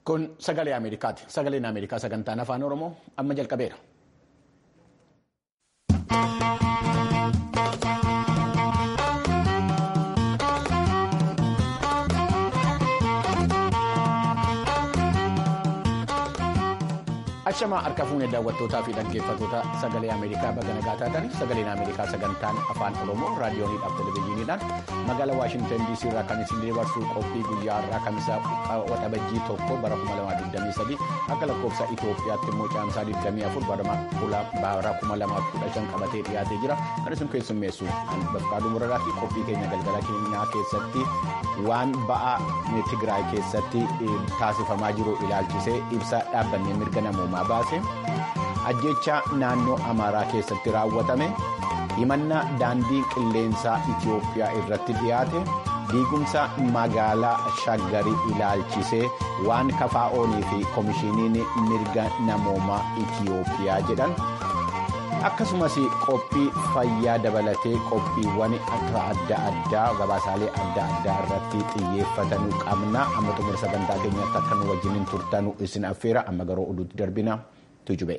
Kun sagalee Ameerikaati. Sagaleen Ameerikaa sagantaan afaan Oromoo amma jalqabeera. Ashamaa harka fuunee daawwattootaa fi dhaggeeffattoota sagalee Ameerikaa baga nagaa taatan sagaleen Ameerikaa sagantaan afaan Oromoo raadiyooniidhaaf televezyiiniidhaan magaalaa Waashintan DC irraa kan isin dabarsu qophii guyyaa irraa kamisaa waxabajjii tokko bara 2023 akka lakkoofsa Itoophiyaatti immoo caamsaa 24 bara 2015 qabatee dhiyaatee jira kan isin keessummeessu Baqqaaduu Muradaatti qophii keenya galgala keenyaa keessatti waan ba'aa Tigraay keessatti taasifamaa jiru ilaalchisee ibsa dhaabbannee mirga namoomaa baase ajjeechaa naannoo amaaraa keessatti raawwatame himannaa daandii qilleensaa itiyoophiyaa irratti dhiyaate diigumsa magaalaa shaggarii ilaalchisee waan kafaa'oonii fi koomishiniin mirga namoomaa itiyoophiyaa jedhan akkasumas qophii fayyaa dabalatee qophiiwwan akka adda addaa gabaasaalee adda addaa irratti xiyyeeffatanuu qabna amma xumura sagantaa keenyatti akka nu wajjiniin turtanu isin affeera amma garuu oduutti darbina tujube.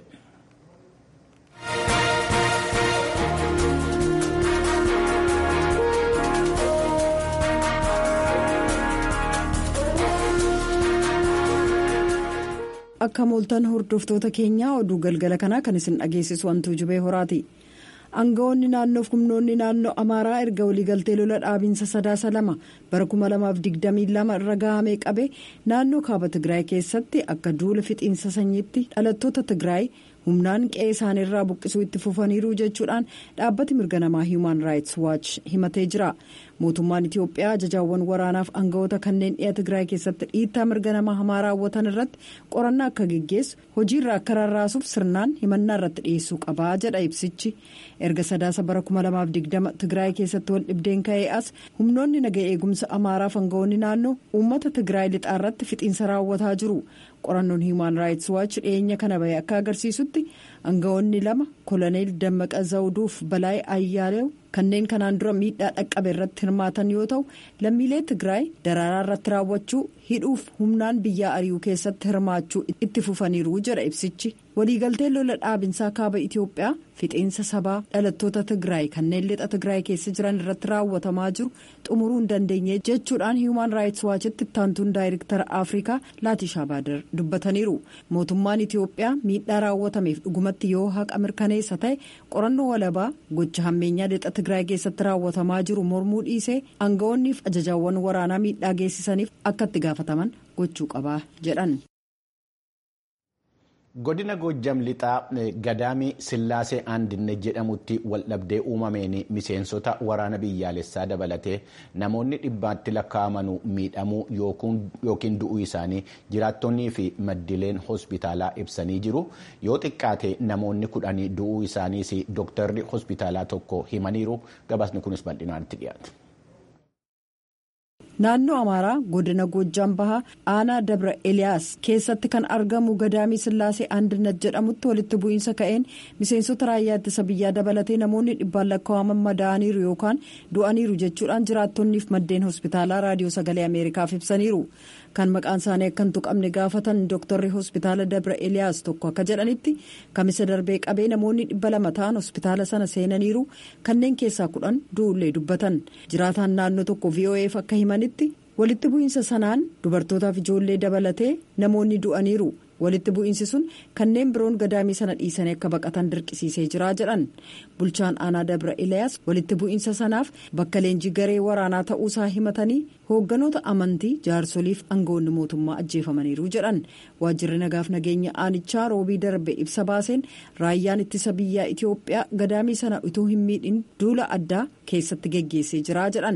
akka mooltan hordoftoota keenyaa oduu galgala kanaa kan isin dhageessisu wantuu jubee horaati aangawoonni naannoof humnoonni naannoo amaaraa erga waliigaltee lola dhaabiinsa sadaasa lama bara 2022 irra gahamee qabe naannoo kaaba tigraay keessatti akka duula fixiinsa sanyiitti dhalattoota tigraay humnaan qe'ee isaaniirraa buqqisuu itti fufaniiru jechuudhaan dhaabbati mirga namaa hiiman raayits waach himatee jira mootummaan itiyoophiyaa ajajaawwan waraanaaf aangawoota kanneen dhiya tigraay keessatti dhiittaa mirga namaa hamaa raawwatan irratti qorannaa akka geggeessu hojiirra akka rarraasuuf sirnaan himannaa irratti dhiyeessuu qabaa jedha ibsichi erga sadaasa bara 2020 tigraay keessatti wal dhibdeen ka'ee as humnoonni naga eegumsa amaaraaf aangawoonni naannoo uummata tigraay lixaa irratti fixiinsa raawwataa jiru qorannoon hiiman raayits waach dhiyeenya kana bahe akka agarsiisutti aangawoonni lama koloneel dammaqa zawuduuf balaay ayyaaleew kanneen kanaan dura miidhaa dhaqqabe irratti hirmaatan yoo ta'u lammiilee tigraay daraaraa irratti raawwachuu hidhuuf humnaan biyyaa ari'uu keessatti hirmaachuu itti fufaniiru jedha ibsichi waliigalteen lola dhaabinsaa kaaba itiyoophiyaa fixiinsa sabaa dhalattoota tigraay kanneen lixa tigraay keessa jiran irratti raawwatamaa jiru xumuruu hin dandeenye jechuudhaan hiiman raayits waachitti ittaantuun daayirektara afrikaa laatishaa baadar dubbataniiru mootummaan itiyoophiyaa miidhaa raawwatameef dhugumatti yoo haqa mirkaneessa ta'e qorannoo walabaa gocha hammeenyaa lixa tigraay keessatti raawwatamaa jiru mormuu dhiisee aangawoonniif ajajaawwan waraanaa miidhaa geessisaniif akka itti gaafataman gochuu qabaa jedhan. godina goojjam lixaa gadaamii sillaasee aandinne jedhamutti waldhabdee uumameen miseensota waraana biyyaalessaa dabalatee namoonni dhibbaatti lakkaa'amanuu miidhamuu yookiin du'uu isaanii jiraattonnii fi maddileen hospitaalaa ibsanii jiru yoo xiqqaate namoonni kudhanii du'uu isaaniis dooktarri hospitaalaa tokko himaniiru gabaasni kunis bal'inaatti dhiyaata. naannoo amaaraa godina goojjam bahaa aanaa dabra eliyaas keessatti kan argamu gadaamii sillaasee aandinat jedhamutti walitti bu'iinsa ka'een miseensota raayyaa ittisa biyyaa dabalatee namoonni dhibbaan lakkaa'aman madaa'aniiru yookaan du'aniiru jechuudhaan jiraattonniif maddeen hospitaalaa raadiyoo sagalee ameerikaaf ibsaniiru kan maqaan isaanii akka hin tuqamne gaafatan dooktarri hospitaala dabra eliyaas tokko akka jedhanitti kamisa darbee qabee namoonni dhibba lama ta'an hospitaala sana seenaniiru kanneen keessaa kudhan du'ullee dubbatan jiraataan naannoo tokko vo'eef akka himanitti walitti bu'iinsa sanaan dubartootaaf ijoollee dabalatee namoonni du'aniiru walitti bu'iinsi sun kanneen biroon gadaamii sana dhiisanii akka baqatan dirqisiisee jira jedhan bulchaan aanaa dabra eliyaas walitti bu'iinsa sanaaf bakka leenjii garee waraanaa ta'uusaa himatanii hoogganoota amantii jaarsoliif aangawoonni mootummaa ajjeefamaniiru jedhan waajjirri nagaaf nageenya aanichaa roobii darbe ibsa baaseen raayyaan ittisa biyyaa itiyoophiyaa gadaamii sana utuu hin miidhin duula addaa keessatti geggeessee jira jedhan.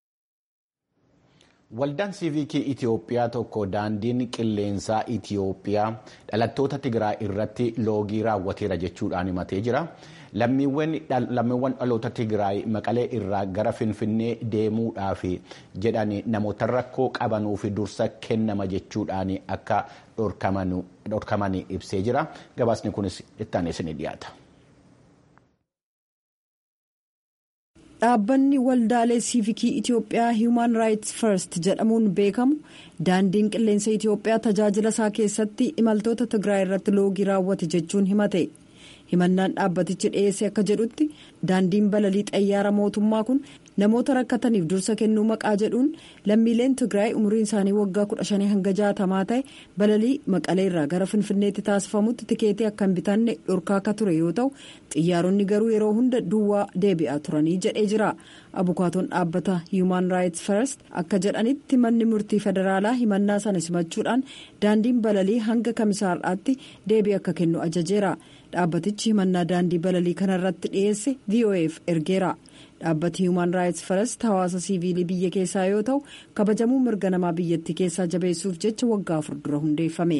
Waldaan siiviikii Itiyoophiyaa tokko daandiin qilleensaa Itiyoophiyaa dhalattoota Tigraay irratti loogii raawwateera jechuudhaan himatee jira. Lammiiwwan dhaloota Tigraay maqalee irraa gara Finfinnee deemuudhaaf jedhan namoota rakkoo qabanuuf dursa kennama jechuudhaan akka dhorkaman ibsee jira. Gabaasni kunis itti aanee ni dhiyaata. dhaabbanni waldaalee siivikii itiyoophiyaa hiiman raayits first jedhamuun beekamu daandiin qilleensa itiyoophiyaa tajaajila isaa keessatti imaltoota tigraay irratti loogii raawwate jechuun himate himannaan dhaabbatichi dhiyeesse akka jedhutti daandiin balalii xayyaara mootummaa kun namoota rakkataniif dursa kennuu maqaa jedhuun lammiileen tigraay umriin isaanii waggaa 15 hanga 60 ta'e balalii maqalee irraa gara finfinneetti taasifamutti tikeetii akka hin bitanne dhorkaa akka ture yoo ta'u xiyyaaronni garuu yeroo hunda duwwaa deebi'aa turanii jedhee jira abukaatoon dhaabbata hiiman raayits first akka jedhanitti manni murtii federaalaa himannaa sana simachuudhaan daandiin balalii hanga kamisaarraatti deebii akka kennu ajajeera dhaabbatichi himannaa daandii balalii kanarratti dhiyeesse voaf ergeera. dhaabbati hiiman raayits first hawaasa siiviilii biyya keessaa yoo ta'u kabajamuu mirga namaa biyyattii keessaa jabeessuuf jecha waggaa afur dura hundeeffame.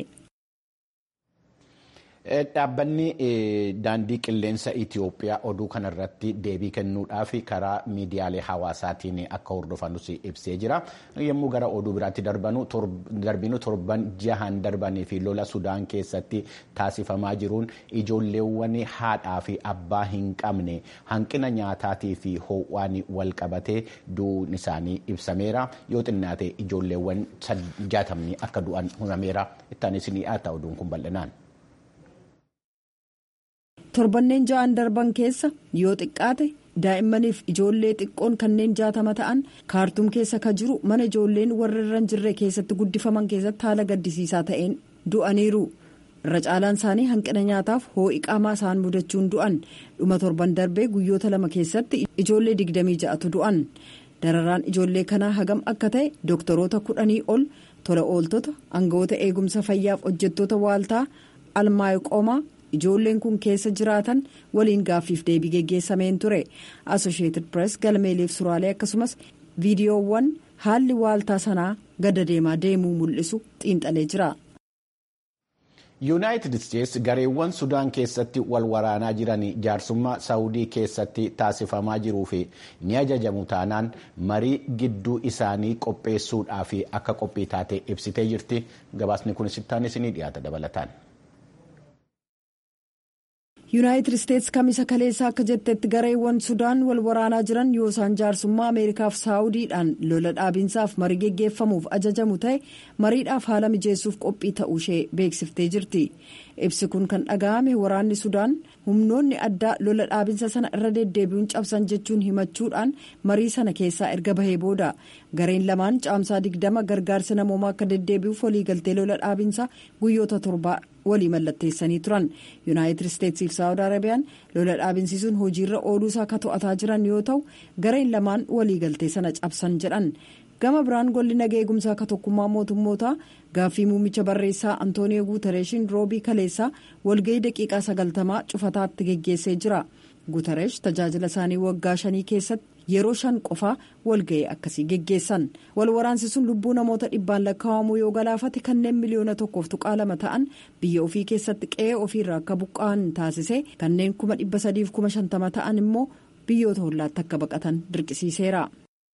Dhaabbanni daandii qilleensa Itiyoophiyaa oduu kanarratti deebii kennuudhaaf karaa miidiyaalee hawaasaatiin akka hordofanus ibsee jira. Yommuu gara oduu biraatti darbinu torban jahan darbanii fi lola Sudaan keessatti taasifamaa jiruun ijoolleewwan haadhaa fi abbaa hin qabne hanqina nyaataatii fi ho'aan wal qabatee du'uun isaanii ibsameera. Yoo xinnaate ijoolleewwan jaatamni akka du'an himameera. Ittaanis ni dhiyaata oduun kun bal'inaan. torbanneen ja'an darban keessa yoo xiqqaate daa'immaniif ijoollee xiqqoon kanneen jaatama ta'an kaartuum keessa ka jiru mana ijoolleen warra irra hin jirre keessatti guddifaman keessatti haala gaddisiisaa ta'een du'aniiru irra caalaan isaanii hanqina nyaataaf hoo'i qaamaa isaan mudachuun du'an dhuma torban darbee guyyoota lama keessatti ijoollee digdamii ja'atu du'an dararaan ijoollee kanaa hagam akka ta'e dooktoroota kudhanii ol tola ooltota aangawoota eegumsa fayyaaf hojjettoota waaltaa almaayqoomaa. ijoolleen kun keessa jiraatan waliin gaaffiif deebii geggeessameen ture asosheetid pirees galmeeleef suraalee akkasumas viidiyoowwan haalli waaltaa sanaa gada deemaa deemuu mul'isu xiinxalee jira. yuunaayitid isteetsi gareewwan sudaan keessatti wal waraanaa jiran jaarsummaa saawudii keessatti taasifamaa jiruu fi ni ajajamu taanaan marii gidduu isaanii qopheessuudhaaf akka qophii taate ibsitee jirti gabaasni kunis ittaanis ni dhiyaata dabalataan. yuunaayitid isteetsi kamisa kaleessaa akka jettetti gareewwan sudaan wal waraanaa jiran yoo isaan jaarsummaa ameerikaaf saawudiidhaan lola dhaabinsaaf marii geggeeffamuuf ajajamu ta'e mariidhaaf haala mijeessuuf qophii ta'uu ishee beeksiftee jirti ibsi kun kan dhaga'ame waraanni sudaan humnoonni addaa lola dhaabinsa sana irra deddeebi'uun cabsan jechuun himachuudhaan marii sana keessaa erga bahee booda gareen lamaan caamsaa digdama gargaarsi namoomaa akka deddeebi'uuf waliigaltee lola dhaabinsaa guyyoota torbaa walii mallatteessanii turan yuunaayitid isteetsiif saawud arabiyaan lola dhaabinsiisuun hojiirra ooluu isaa akka to'ataa jiran yoo ta'u gareen lamaan waliigaltee sana cabsan jedhan gama biraan golli nagaa eegumsaa akka tokkummaa mootummootaa gaaffii muummicha barreessaa antooniyoo guutareeshiin roobii kaleessaa walga'ii daqiiqaa sagaltamaa cufataatti geggeessee jira guutareesh tajaajila isaanii waggaa shanii keessatti yeroo shan qofaa walga'ii akkasii geggeessan wal waraansiisuun lubbuu namoota dhibbaan lakkaa'amuu yoo galaafate kanneen miliyoona tokkoof tuqaa lama ta'an biyya ofii keessatti qe'ee ofiirraa akka buqqa'an taasise kanneen kuma dhibba sadiif kuma shantama ta'an immoo biyyoota hollaatti akka baqatan dirqisiiseera.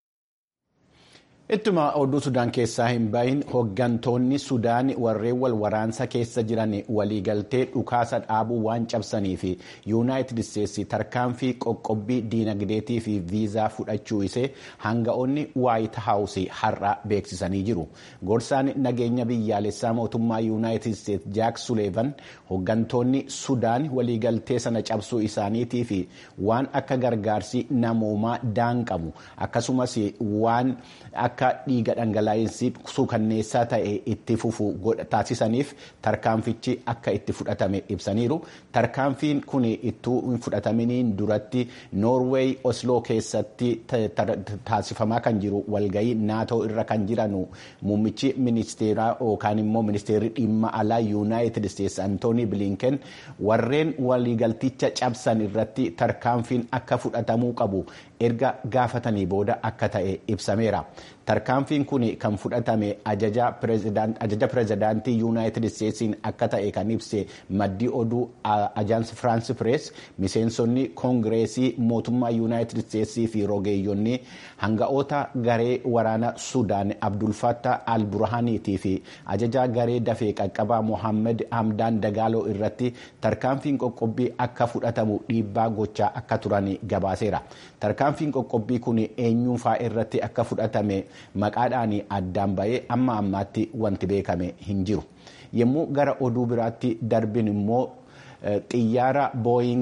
ittuma oduu sudaan keessaa hin bahin hoggantoonni sudaan warreen wal waraansa keessa jiran waliigaltee dhukaasa dhaabuu waan cabsanii fi yuunaayitid isteetsi tarkaanfii qoqqobbii diinagdeetii fi viizaa fudhachuu isee hanga'oonni waayit haawusii har'a beeksisanii jiru gorsaan nageenya biyyaalessaa mootummaa yuunaayitid isteetsi jaak suleevan hoggantoonni sudaan waliigaltee sana cabsuu isaaniitii fi waan akka gargaarsi namoomaa daanqamu akkasumas waan akka dhiiga dhangalaa'insi suukanneessaa ta'e itti fufu taasisaniif tarkaanfichi akka itti fudhatame ibsaniiru tarkaanfiin kun ittuu hin fudhataminiin duratti noorweey osloo keessatti taasifamaa kan jiru walgayii naatoo irra kan jiranu muummichi ministeeraa yookaan immoo ministeerri dhimma alaa yuunaayitid isteetsi antoonii bilinken warreen waliigalticha cabsan irratti tarkaanfiin akka fudhatamuu qabu erga gaafatanii booda akka ta'e ibsameera. tarkaanfiin kun kan fudhatame ajaja pireezidaantii yuunaayitid isteetsiin akka ta'e kan ibse maddii oduu ajaansi firaansi pirees miseensonni koongireesii mootummaa yuunaayitid isteetsii fi rogeeyyonni hanga'oota garee waraana sudaan abdulfatta al-burhaaniitii fi ajajaa garee dafee qaqqabaa mohaammed hamdaan dagaaloo irratti tarkaanfiin qoqqobbii akka fudhatamu dhiibbaa gochaa akka turan gabaaseera tarkaanfiin qoqqobbii kun eenyuufaa irratti akka fudhatame maqaadhaan addaan ba'ee amma ammaatti wanti beekame hin jiru yommuu gara oduu biraatti darbin immoo xiyyaara booying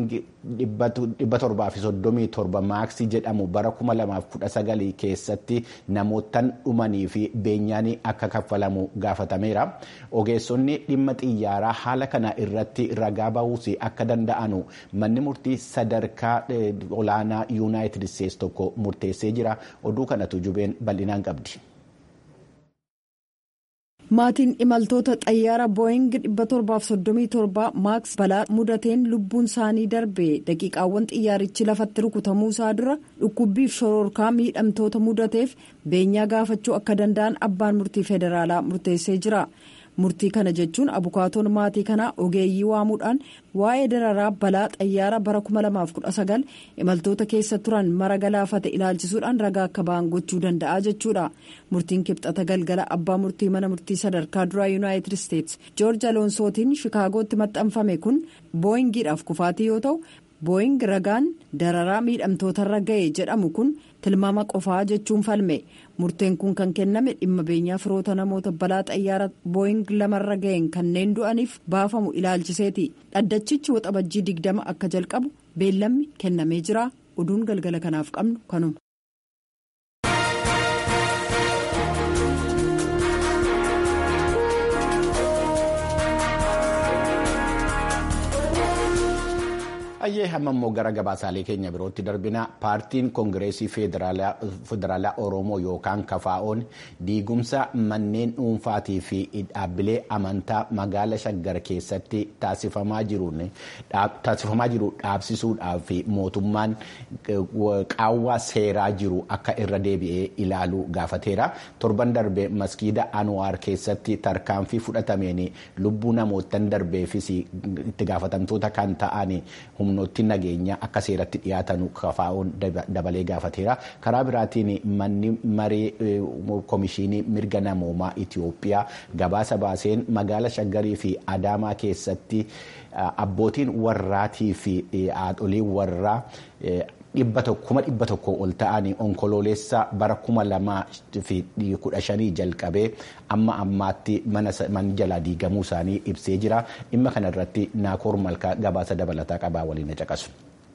737 maaksii jedhamu bara 2019 keessatti namootaan dhumanii fi beenyaan akka kaffalamu gaafatameera ogeessonni dhimma xiyyaaraa haala kana irratti ragaa bahuus akka danda'anu manni murtii sadarkaa olaanaa yuunaayitid isteetsi tokko murteessee jira oduu kanatu jubeen bal'inaan qabdi. maatiin imaltoota xayyaara booying 737 maaks balaa mudateen lubbuun isaanii darbe daqiiqaawwan xiyyaarichi lafatti rukutamuu isaa dura dhukkubbiif shororkaa miidhamtoota mudateef beenyaa gaafachuu akka danda'an abbaan murtii federaalaa murteessee jira murtii kana jechuun abukaatoon maatii kanaa ogeeyyii waamuudhaan waa'ee dararaa balaa xayyaara bara 2019 imaltoota keessa turan mara galaafate ilaalchisuudhaan ragaa akka ba'an gochuu danda'a jechuudha murtiin kibxata galgala abbaa murtii mana murtii sadarkaa duraa yuunaayitid isteetsi joorji aloonsootiin shikaagootti maxxanfame kun booyingiidhaaf kufaatii yoo ta'u booying ragaan dararaa miidhamtootarra ga'e jedhamu kun tilmaama qofaa jechuun falme murteen kun kan kenname dhimma beenyaa firoota namoota balaa xayyaara booying lamarra ga'een kanneen du'aniif baafamu ilaalchiseeti dhaddachichi waxabajjii digdama akka jalqabu beellamni kennamee jira oduun galgala kanaaf qabnu kanuma. Ayyee hamma immoo gara gabaasaalee keenya birootti darbina paartiin koongireesii federaalaa oromoo yookaan kafaa'oon diigumsa manneen dhuunfaatii fi dhaabbilee amantaa magaala shaggar keessatti taasifamaa jiru dhaabsisuudhaaf mootummaan qaawwaa seeraa jiru akka irra deebi'ee ilaaluu gaafateera torban darbe maskiida anwaar keessatti tarkaanfii fudhatameen lubbuu namootan darbeefis itti gaafatamtoota kan ta'an humnooti nageenya akka seeratti dhiyaatan kafaa'uun dabalee gaafateera karaa biraatiin manni maree komishinii mirga namoomaa itiyoophiyaa gabaasa baaseen magaala shaggarii fi adaamaa keessatti abbootiin warraatii fi haadholiin warraa kuma dhibba tokko ol ta'anii onkoloolessa bara kuma lamaa fi kudha shanii jalqabee amma ammaatti mana jalaa diigamuu isaanii ibsee jira dhimma kana irratti naakoor malkaa gabaasa dabalataa qabaa waliin caqasu.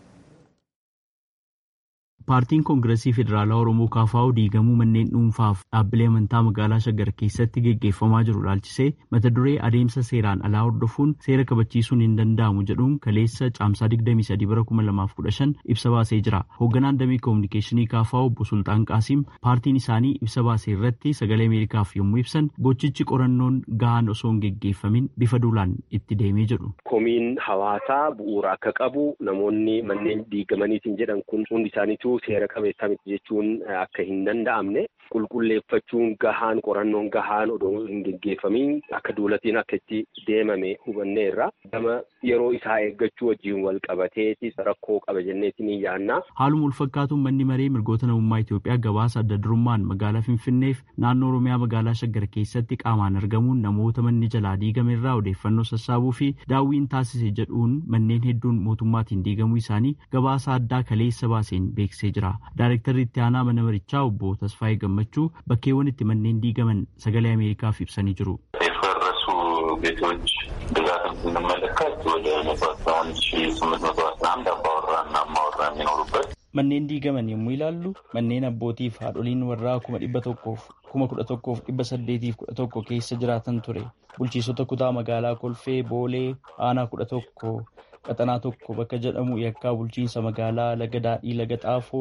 Paartiin Koongireesii Federaalaa Oromoo KFO diigamuu manneen dhuunfaaf dhaabbilee amantaa magaalaa Shaggar keessatti geggeeffamaa jiru ilaalchisee mata duree adeemsa seeraan alaa hordofuun seera kabachiisuun hin danda'amu jedhuun kaleessa caamsaa 23 bara 2015 ibsa baasee jira. Hoogganaan damee koominikeeshinii KFO obbo Sultaan Qaasiim paartiin isaanii ibsa baasee irratti sagalee Ameerikaaf yommuu ibsan gochichi qorannoon gahaan osoo hin geggeeffamin bifa duulaan itti deemee jedhu. Komiin hawaasaa bu'uura akka qabu namoonni manneen diigamaniitiin jedhan kun hundi isaaniitu seera qabeessaa miti jechuun akka hin danda'amne qulqulleeffachuun gahaan qorannoon gahaan odoo hin geggeeffamiin akka duulatiin akka itti deemame hubanneerra gama yeroo isaa eeggachuu wajjin wal qabateeti rakkoo qaba jenneetiin hin yaannaa. Haaluma ulfakkaatuun manni maree mirgoota namummaa Itoophiyaa gabaasa adda durummaan magaalaa Finfinneef naannoo Oromiyaa magaalaa Shaggar keessatti qaamaan argamuun namoota manni jalaa diigame irraa odeeffannoo sassaabuu fi daawwiin taasise jedhuun manneen hedduun mootummaatiin diigamuu isaanii gabaasa addaa kaleessa baaseen beeksisee jira. Daayirektarri itti aanaa mana marichaa obbo Tasfaayee Gammachuu bakkeewwan itti manneen diigaman sagalee Ameerikaaf ibsanii jiru. የፈረሱ ቤቶች ብዛት ስንመለከት ወደ መቶ አስራ አንድ ሺ ስምንት መቶ አስራ አንድ አባወራና እማወራ የሚኖሩበት Manneen diigaman yommuu ilaallu manneen abbootiif haadholiin warraa kuma dhibba tokkoof kuma kudha tokkoof dhibba saddeetiif kudha tokko keessa jiraatan ture. Bulchiisota kutaa magaalaa Kolfee, Boolee, Aanaa kudha tokko, Qaxanaa tokko bakka jedhamu yakkaa bulchiinsa magaalaa Laga Daadhii Laga Xaafoo,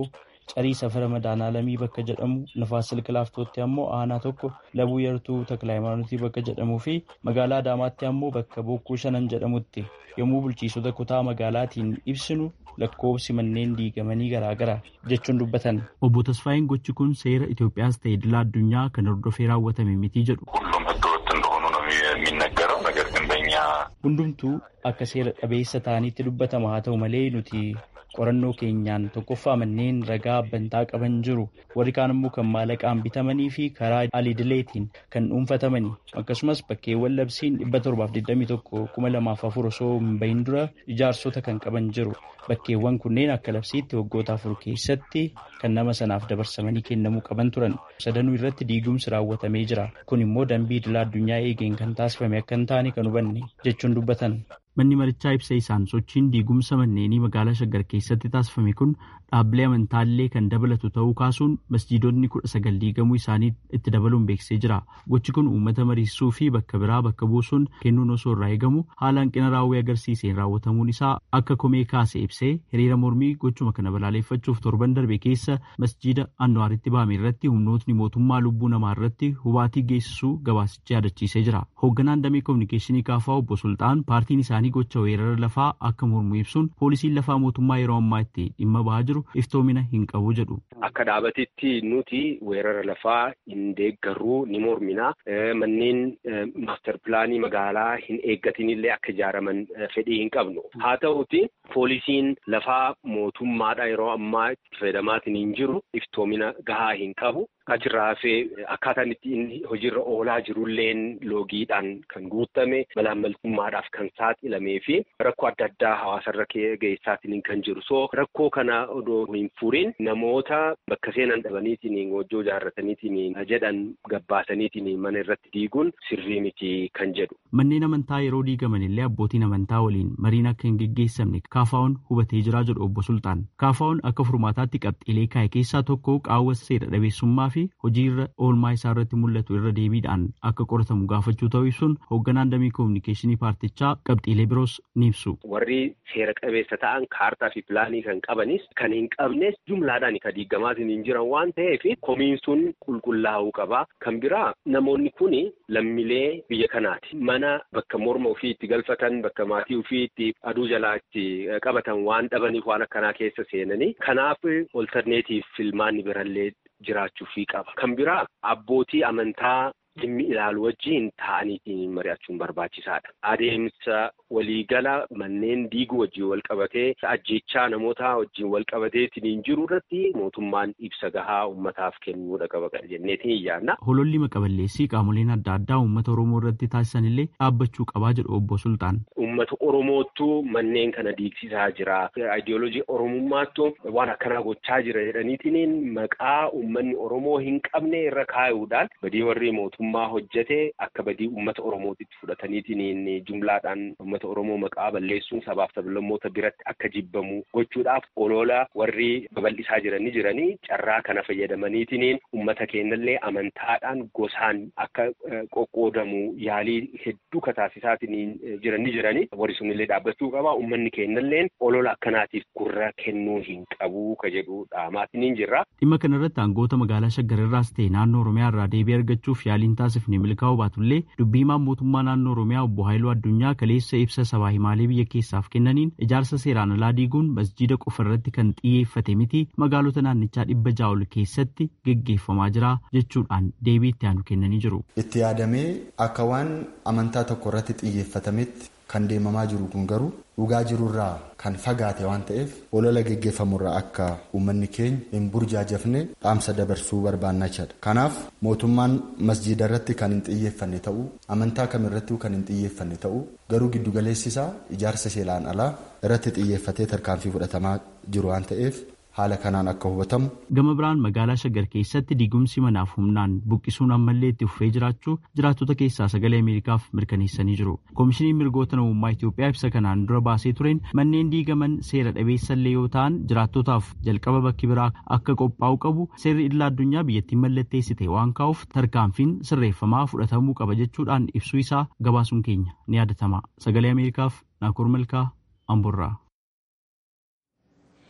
carii safara madaanaalamii bakka jedhamu nafaas silka laaftootti ammoo aanaa tokko labuu yartuu taklaayimaanotii bakka jedhamuu fi magaalaa adaamaatti ammoo bakka bokkuu shanan jedhamutti yommuu bulchiisota kutaa magaalaatiin ibsinu lakkoofsi manneen diigamanii garaagara jechuun dubbatan. Obbo Tasfaayin gochi kun seera Itoophiyaas ta'e idila addunyaa kan hordofee raawwatame miti jedhu. ሁሉም ህገወጥ እንደሆኑ ነው የሚነገረው። ነገር ግን በእኛ Hundumtuu akka seera dhabeessa ta'anitti dubbatama haa ta'u malee nuti qorannoo keenyaan tokkoffaa manneen ragaa abbantaa qaban jiru warri kaan immoo kan maallaqaan bitamanii fi karaa alidileetiin kan dhuunfatamani akkasumas bakkeewwan labsiin dhibba torbaaf digdamii tokko kuma lamaaf afur osoo hin bahin dura ijaarsota kan qaban jiru bakkeewwan kunneen akka labsiitti waggoota afur keessatti kan nama sanaaf dabarsamanii kennamuu qaban turan sadanuu irratti diigumsi raawwatamee jira kun immoo dambii idilaa addunyaa eegeen kan taasifame akka hin taane kan hubanne jechuun dubbatan. Manni marichaa ibsa isaan sochiin diigumsa manneenii magaalaa Shaggar keessatti taasifame kun dhaabbilee amantaallee kan dabalatu ta'uu kaasuun masjiidonni kudha sagal diigamuu isaanii itti dabaluun beeksisee jira. Gochi kun uummata mariisuu fi bakka biraa bakka buusuun kennuun osoo irraa eegamu haala hanqina raawwii agarsiiseen raawwatamuun isaa akka komee kaase ibsee hiriira mormii gochuma kana balaaleffachuuf torban darbe keessa masjiida Anwaaritti bahame irratti humnootni mootummaa lubbuu namaa irratti hubaatii geessisuu gabaasichi yaadachiisee jira. Hoogganaan damee kominikeeshinii kaafaa obbo Sultaan paartiin isaanii gocha weerara lafaa akka mormu ibsuun poolisiin lafaa mootummaa yeroo ammaa itti dhimma bahaa jiru iftoomina hin qabu jedhu. Akka dhaabatitti nuti weerara lafaa hin deeggarruu ni mormina. Manneen maaster pilaanii magaalaa hin eeggatinillee akka ijaaraman fedhii hin qabnu. Haa ta'uti poolisiin lafaa mootummaadha yeroo ammaa itti fayyadamaatiin hin jiru iftoomina gahaa hin qabu. Achirraa hafee akkaataan itti inni hojiirra oolaa jirulleen loogiidhaan kan guutame malaammaltummaadhaaf kan saaxilamee fi rakkoo adda addaa hawaasarra geessaatiin kan jiru. So rakkoo kana odoo hin furin namoota bakka seenan dhabaniitiin hojii ijaarrataniitiin jedhan gabbaasaniitiin mana irratti diiguun sirrii miti kan jedhu. Manneen amantaa yeroo diigaman illee abbootiin amantaa waliin mariin akka hin geggeessamne kaafaa'oon hubatee jira jedhu obbo Sultaan. Kaafaa'oon akka furmaataatti qabxiilee kaa'e keessaa tokko qaawwa seera dhabeessummaa fi hojii irra oolmaa isaa irratti mul'atu irra deebiidhaan akka qoratamu gaafachuu ta'uu ibsuun hoogganaan damee koominikeeshinii paartichaa qabxiilee biroos ni ibsu. Warri seera qabeessa ta'an kaartaa fi pilaanii kan qabanis kan hin qabnes jumlaadhaan kan diigamaatiin hin jiran waan ta'eef komiin sun qulqullaa'uu qaba. Kan biraa namoonni kun lammilee biyya kanaati. Mana bakka morma ofii itti galfatan bakka maatii ofii itti aduu jalaa itti qabatan waan dhabaniif waan akkanaa keessa seenanii kanaaf olterneetiif filmaanni birallee jiraachuufii qaba. Kan biraa abbootii amantaa dhimmi ilaalu wajjin taa'aniitiin mari'achuun barbaachisaadha. Adeemsa waliigala manneen diiguu wajjin wal qabatee ajjechaa namoota wajjin wal qabateetiin jiru irratti mootummaan ibsa gahaa uummataaf kennuudha qaba jenneetiin iyyaanna. Hololli maqaballeessii qaamoleen adda addaa uummata Oromoo irratti taasisan illee dhaabbachuu qabaa jedhu obbo Sultaan. Uummata Oromoottu manneen kana diigsisaa jira. Ayidiyooloojii Oromummaattu waan akkanaa gochaa jira jedhaniitiin maqaa uummanni Oromoo hin qabne irra kaa'uudhaan badii warri mootummaa hojjete akka badii uummata Oromootitti fudhataniitiin jumlaadhaan uummata Oromoo maqaa balleessuun sabaaf sablammoota biratti akka jibbamu gochuudhaaf olola warri babal'isaa jiranii jiranii carraa kana fayyadamaniitiin uummata keenyallee amantaadhaan gosaan akka qoqqoodamu yaalii hedduu kataasisaatiin jiranii jiranii warri sunillee dhaabbachuu qaba uummanni keenyallee olola akkanaatiif gurra kennuu hin qabu ka jedhu dhaamaatiin jirra. Dhimma kanarratti aangoota magaalaa Shaggar irraas ta'e naannoo Oromiyaa irraa deebii argachuuf yaaliin taasifne milkaa'uu baatullee dubbii himaan mootummaa naannoo Oromiyaa obbo Haayiluu Addunyaa kaleessa ibsa sabaa himaalee biyya keessaaf kennaniin ijaarsa seeraan alaa diiguun masjiida qofa irratti kan xiyyeeffate miti magaalota naannichaa dhibba ja'a ol keessatti geggeeffamaa jira jechuudhaan deebii itti aanu kennanii jiru. Itti yaadamee akka waan amantaa tokko irratti xiyyeeffatametti kan deemamaa jiru kun garuu dhugaa jirurraa kan fagaate waan ta'eef olola geggeeffamurraa akka uummanni keenya hin burjaajafne dhaamsa dabarsuu barbaannachadha. Kanaaf mootummaan masjiida irratti kan hin xiyyeeffanne ta'uu amantaa kamirratti kan hin xiyyeeffanne ta'uu garuu giddugaleessisaa ijaarsa seeraan alaa irratti xiyyeeffatee tarkaanfii fudhatamaa jiru waan ta'eef haala kanaan akka hubatamu. Gama biraan magaalaa Shaggar keessatti diigumsi manaaf humnaan buqqisuun ammallee itti fufee jiraachuu jiraattota keessaa sagalee Ameerikaaf mirkaneessanii jiru. Koomishiniin mirgoota namummaa Itoophiyaa ibsa kanaan dura baasee tureen manneen diigaman seera dhabeessallee yoo ta'an jiraattotaaf jalqaba bakki biraa akka qophaa'u qabu seerri idila addunyaa biyyattiin mallatteessite waan kaa'uuf tarkaanfiin sirreeffamaa fudhatamuu qaba jechuudhaan ibsuu isaa gabaasuun keenya ni yaadatama. Sagalee Ameerikaaf Naakoor Malkaa Amburraa.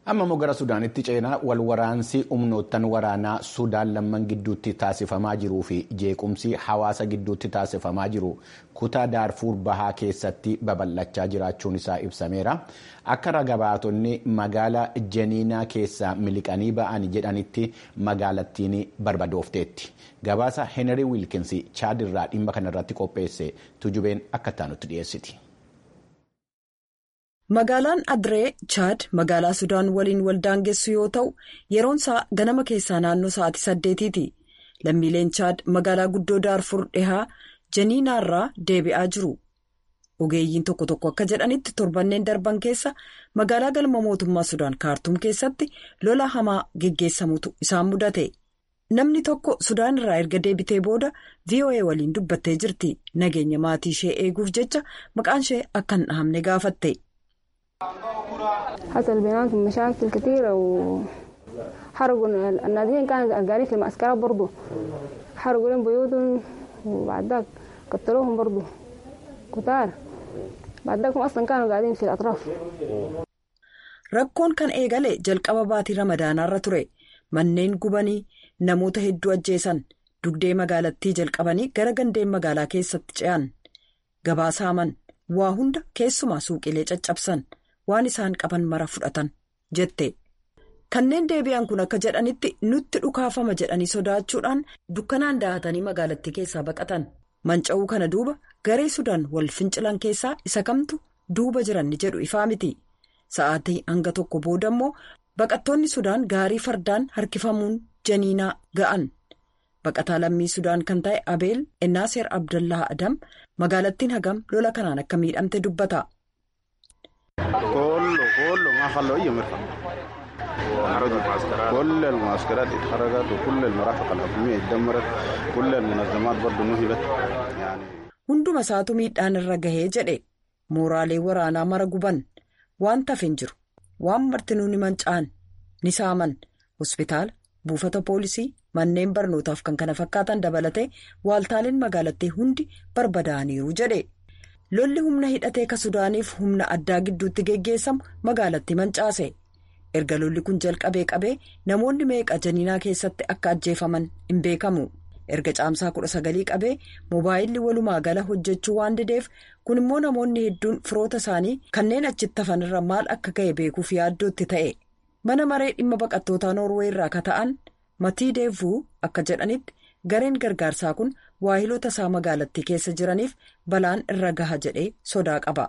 amma immoo gara sudaanitti ceenaa wal waraansi humnoottan waraanaa sudaan lamman gidduutti taasifamaa jiruu fi jeequmsi hawaasa gidduutti taasifamaa jiru kutaa daarfuur bahaa keessatti babal'achaa jiraachuun isaa ibsameera akka ragabaatonni magaalaa jeniinaa keessaa miliqanii ba'an jedhanitti magaalattiin barbadoofteetti gabaasa heenarii wiilkinsi chaadirraa dhimma kanarratti qopheesse tujubeen akka taanutti dhiyeessiti. Magaalaan Adiree Chaad magaalaa Sudaan waliin wal daangessu yoo ta'u yeroon isaa ganama keessaa naannoo sa'aatii saddeetiiti. Lammiileen Chaad magaalaa guddoo Daarfur dhihaa Janiinaarraa deebi'aa jiru. Ogeeyyiin tokko tokko akka jedhanitti torbanneen darban keessa magaalaa galma mootummaa Sudaan kaartuum keessatti lola hamaa geggeessamutu isaan mudate. Namni tokko Sudaan irraa erga deebitee booda VOA waliin dubbattee jirti. Nageenya maatii ishee eeguuf jecha maqaan ishee akka hin dhahamne gaafatte. حصل بيناتهم مشاكل كثيرة وحرقوا النازحين كانوا قاعدين في المعسكرات برضو حرقوا لهم بيوتهم وبعد ذاك قتلوهم برضو كتار بعد ذاك أصلا كانوا قاعدين في الأطراف Rakkoon kan eegale jalqaba baatii ramadaanaarra ture manneen gubanii namoota hedduu ajjeesan dugdee magaalattii jalqabanii gara gandeen magaalaa keessatti ce'an gabaa saaman waa hunda keessumaa suuqilee caccabsan. waan isaan qaban mara fudhatan jette kanneen deebi'an kun akka jedhanitti nutti dhukaafama jedhanii sodaachuudhaan dukkanaan da'atanii magaalattii keessaa baqatan manca'uu kana duuba garee sudaan wal fincilan keessaa isa kamtu duuba jiran ni jedhu ifaa miti sa'aatii hanga tokko booda immoo baqattoonni sudaan gaarii fardaan harkifamuun janiinaa ga'an baqataa lammii sudaan kan ta'e abeel ennaaseer abdallaa adam magaalattiin hagam lola kanaan akka miidhamte dubbata. كله كله ما خلوا اي مرفق كل المعسكرات اتحرقت وكل المرافق الحكوميه اتدمرت كل المنظمات برضه نهبت يعني hunduma isaatu miidhaan irra gahee jedhe mooraalee waraanaa mara guban waan tafe hin jiru waan martinuu ni manca'an ni saaman hospitaala buufata poolisii manneen barnootaaf kan kana fakkaatan dabalatee waaltaaleen magaalattii hundi barbadaa'aniiru jedhe. lolli humna hidhatee ka sudaaniif humna addaa gidduutti geggeessamu magaalatti mancaase erga lolli kun jalqabee qabee namoonni meeqa janiinaa keessatti akka ajjeefaman hin beekamu erga caamsaa kudha sagalii qabee moobaayilli walumaa gala hojjechuu waan dideef kun immoo namoonni hedduun firoota isaanii kanneen achitti hafanirra maal akka ga'e beekuuf yaaddootti ta'e mana maree dhimma baqattootaa noorwee irraa ka ta'an matii deevuu akka jedhanitti gareen gargaarsaa kun waahilota isaa magaalattii keessa jiraniif balaan irra gaha jedhee sodaa qaba.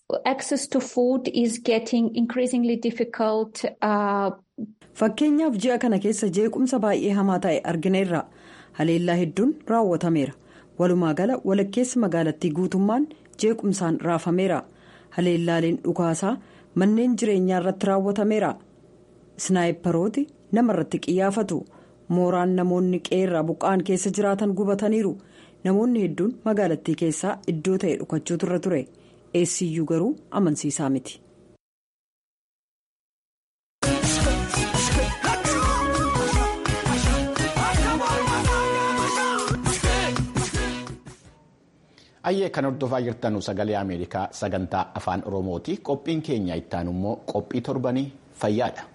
Fakkeenyaaf ji'a kana keessa jeequmsa baay'ee hamaa ta'e argineerra haleellaa hedduun raawwatameera walumaa gala walakkeessa magaalattii guutummaan jeequmsaan raafameera haleellaaleen dhukaasaa manneen jireenyaa irratti raawwatameera snaayiparooti namarratti qiyyaafatu. mooraan namoonni qeerraa buqqa'an keessa jiraatan gubataniiru namoonni hedduun magaalattii keessaa iddoo ta'e dhukachuutu irra ture eessiyyuu garuu amansiisaa miti. ayyee kan hordofaa jirtanu sagalee ameerikaa sagantaa afaan oromooti qophiin keenya ittaan immoo qophii torbanii fayyaadha.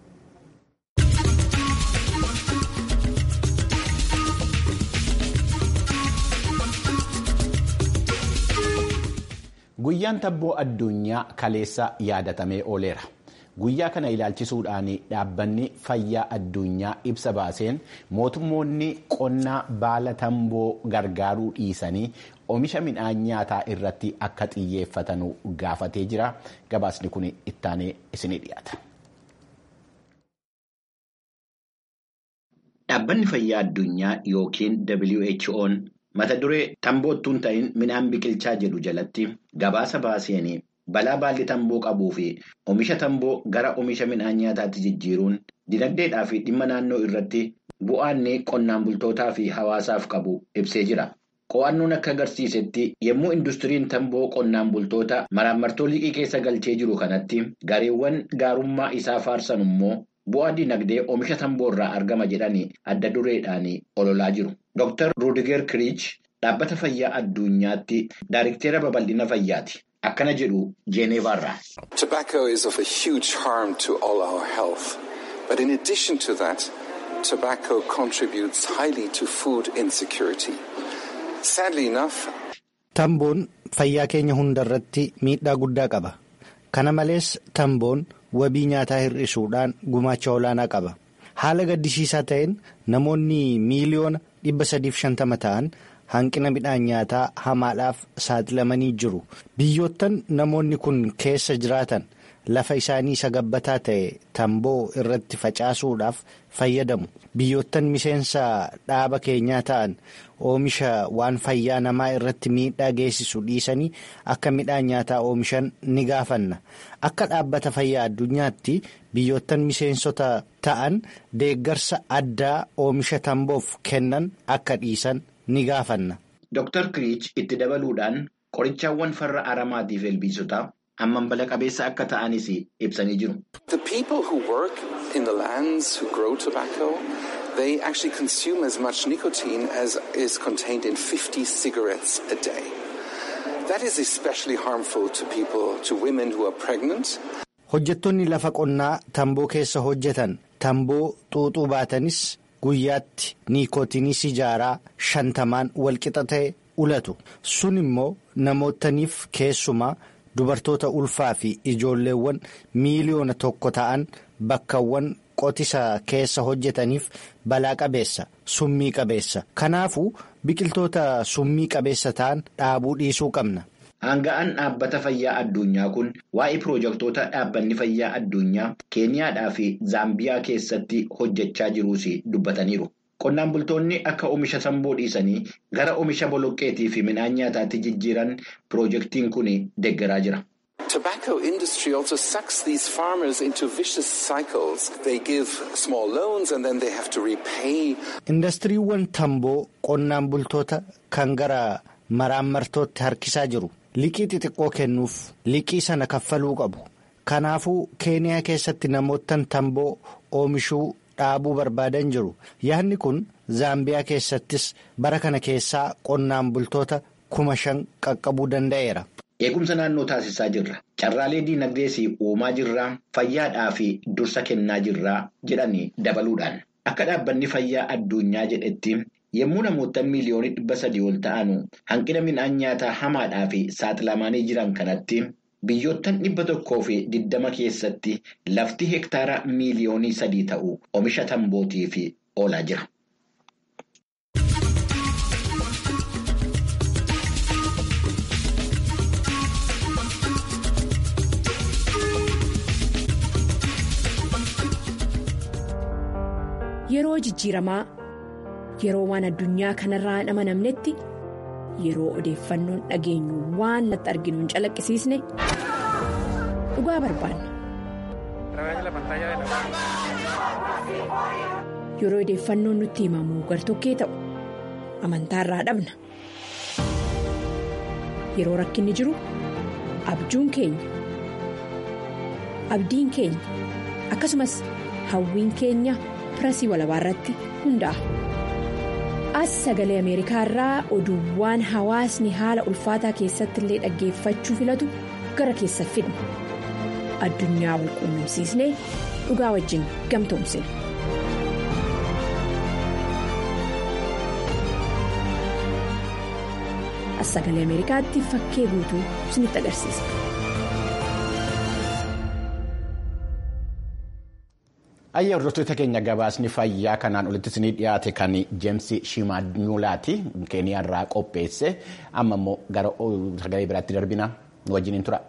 guyyaan tabboo addunyaa kaleessa yaadatamee ooleera guyyaa kana ilaalchisuudhaan dhaabbanni fayyaa addunyaa ibsa baaseen mootummoonni qonnaa baala tamboo gargaaruu dhiisanii oomisha midhaan nyaataa irratti akka xiyyeeffatan gaafatee jira gabaasni kun ittaanee isinii dhiyaata. Dhaabbanni fayyaa addunyaa yookiin WHO'n mata duree tamboottuun ta'in midhaan biqilchaa jedhu jalatti gabaasa baaseen balaa baalli tamboo qabuu fi oomisha tamboo gara oomisha midhaan nyaataatti jijjiiruun dinagdeedhaa fi dhimma naannoo irratti bu'aanni qonnaan bultootaa fi hawaasaaf qabu ibsee jira. Qo'annoon akka agarsiisetti yommuu industiriin tamboo qonnaan bultoota maraamartoo liqii keessa galchee jiru kanatti gareewwan gaarummaa isaa faarsan immoo bu'aa dinagdee oomisha tamboo irraa argama jedhanii adda dureedhaan ololaa jiru. Dr. Rudiger Kirich dhaabbata fayyaa addunyaatti daariktera babal'ina fayyaati. akkana jedhu jeeneevaarraa. Tobacco is of a huge harm to all our health. But in addition to that, tobacco contributes highly to food insecurity. Sadly enough, Tamboon fayyaa keenya hundarratti miidhaa guddaa qaba. Kana malees tamboon wabii nyaataa hir'isuudhaan gumaacha olaanaa qaba. Haala gaddisiisaa ta'een namoonni miiliyoona dhibba sadiif shantama ta'an hanqina midhaan nyaataa hamaadhaaf saaxilamanii jiru. Biyyoottan namoonni kun keessa jiraatan lafa isaanii isa gabbataa ta'e tamboo irratti facaasuudhaaf fayyadamu. Biyyoottan miseensa dhaaba keenyaa ta'an oomisha waan fayyaa namaa irratti miidhaa geessisu dhiisanii akka midhaan nyaataa oomishan ni gaafanna. Akka dhaabbata fayyaa addunyaatti biyyoottan miseensota ta'an deeggarsa addaa oomisha tamboof kennan akka dhiisan ni gaafanna. Dr. Kiriich itti dabaluudhaan qorichaawwan farra aramaatiif ilbiisotaa hamman bala qabeessa akka ta'anis ibsanii jiru. the people who work in the lands who grow tobacco, they actually consume as much nicotine as is contained in 50 cigarettes a day. That is especially harmful to people, to women who are pregnant. Hojjettoonni lafa qonnaa tamboo keessa hojjetan tamboo xuuxuu baatanis guyyaatti niikootinii sijaaraa shantamaan walqixa ta'e ulatu. Sun immoo namootaniif keessumaa dubartoota ulfaa fi ijoolleewwan miiliyoona tokko ta'an bakkawwan qotisa keessa hojjetaniif balaa qabeessa summii qabeessa. Kanaafuu biqiltoota summii qabeessa ta'an dhaabuu dhiisuu qabna. Aanga'aan dhaabbata fayyaa addunyaa kun waa'ee piroojektota dhaabbanni fayyaa addunyaa Keeniyaadhaa fi Zaambiyaa keessatti hojjechaa jiruus dubbataniiru. Qonnaan bultoonni akka oomisha tamboo dhiisanii gara oomisha boloqqeetii fi midhaan nyaataatti jijjiiran piroojektiin kun deeggaraa jira. Tobacco industry also sucks these farmers into vicious cycles. They give small loans and then they have to repay. Indastiriiwwan tamboo qonnaan bultoota kan gara maraammartootti harkisaa jiru. Liqii xixiqqoo kennuuf liqii sana kaffaluu qabu. Kanaafuu Keeniyaa keessatti namoottan tamboo oomishuu dhaabuu barbaadan jiru. Yaadni kun Zaambiyaa keessattis bara kana keessaa qonnaan bultoota kuma shan qaqqabuu danda'eera. Eegumsa naannoo taasisaa jirra. Carraalee diinagdees uumaa jirraa fayyaadhaa fi dursa kennaa jirraa jedhanii dabaluudhaan. Akka dhaabbanni fayyaa addunyaa jedhetti yommuu namoota miiliyoonii dhibba sadii ol ta'an hanqina midhaan nyaataa hamaadhaa fi saaxilamanii jiran kanatti biyyoottan dhibba tokkoo fi digdama keessatti lafti hektaara miiliyoonii sadii ta'u oomisha tambootiif oolaa jira. Yeroo jijjiiramaa yeroo waan addunyaa kanarraa hin amanamnetti yeroo odeeffannoon dhageenyu waan natti arginu hin calaqqisiisne dhugaa barbaanna. Yeroo odeeffannoon nutti himamu gartokkee ta'u amantaarraa dhabna. Yeroo rakkinni jiru abjuun keenya abdiin keenya akkasumas hawwiin keenya. pirasii walabaa irratti hundaa'a. As sagalee Ameerikaa irraa oduuwwan hawaasni haala ulfaataa keessatti illee dhaggeeffachuu filatu gara keessa fidna. Addunyaa wal quunnamsiisnee dhugaa wajjin gamtoomsina. As sagalee Ameerikaatti fakkee guutuu isinitti agarsiisa. Ayyaa hordoftoota keenya gabaasni fayyaa kanaan olitti isinii dhiyaate kan Jeemsi Shimaanyulaati Keeniyaarraa qopheesse amma immoo gara sagalee biraatti darbina wajjiniin tura.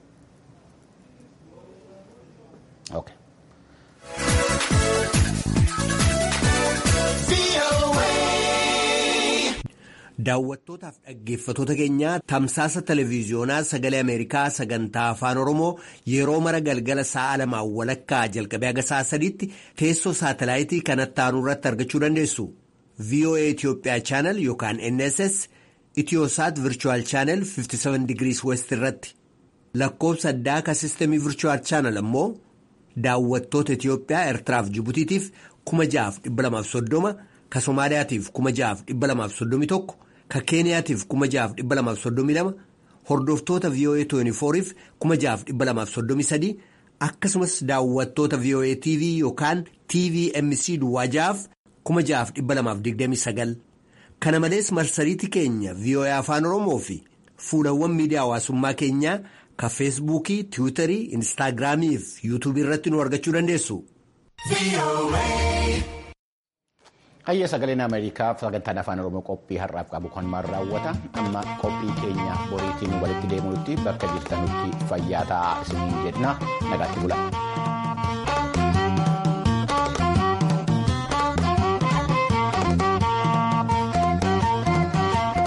Daawwattootaaf dhaggeeffatoota keenya tamsaasa televiiziyoonaa sagalee Ameerikaa sagantaa afaan Oromoo yeroo mara galgala sa'a lamaan walakkaa jalqabee haga sa'a sadiitti teessoo saatalaayitii kanatti aanu irratti argachuu dandeessu. VOA Itoophiyaa chaanal yookaan NSS Itiyoosaat Virchuwal chaanal 57 digirii West irratti lakkoofsa addaa ka sistemii Virchuwal chaanal ammoo daawwattoota Itiyoophiyaa Eertiraaf Jibutiitiif 6,230 ka Somaaliyaatiif 6,231. Ka Keeniyaatiif 6,232 hordoftoota VOA 24f 6,233 akkasumas daawwattoota VOA TV yookaan TVMC duwwaajaaf 6,229 kana malees marsariitii keenya VOA afaan oromoo fi fuulawwan miidiyaa hawaasummaa keenyaa ka feesbuukii tiwiitarii instaagiraamii fi yuutuubii irratti nu argachuu dandeessu. Hayya sagaleen Ameerikaa sagantaan afaan Oromoo qophii har'aaf qabu kan maal raawwata amma qophii keenya boriitiin walitti deemuutti bakka jirtanutti fayyaa ta'aa isiniin jenna nagaatti bula.